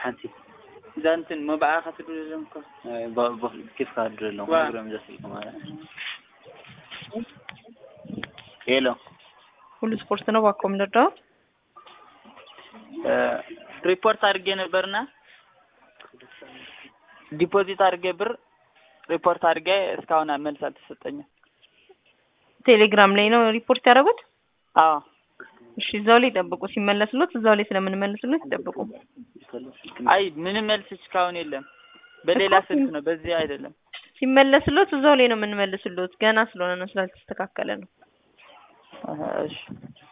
ሓንቲ እዛ እንትን መባዕኻ ትድለም እኮ ኬፍካ ድረሎ ዋ። ግረም ዘስልከ ማለት ሄሎ ሁሉ ስፖርት ነው ባኮ ምንድነው? ሪፖርት አድርጌ ነበርና ዲፖዚት አድርጌ ብር ሪፖርት አድርጌ እስካሁን መልስ አልተሰጠኝም። ቴሌግራም ላይ ነው ሪፖርት ያደረጉት። አዎ እሺ እዛው ላይ ጠብቁ። ሲመለስሎት እዛው ላይ ስለምንመልስሎት ይጠብቁ። አይ ምንም መልስ እስካሁን የለም። በሌላ እኮ ስልክ ነው፣ በዚህ አይደለም። ሲመለስሎት እዛው ላይ ነው የምንመልስሎት። ገና ስለሆነ ነው ስላልተስተካከለ ነው። አሀ፣ እሺ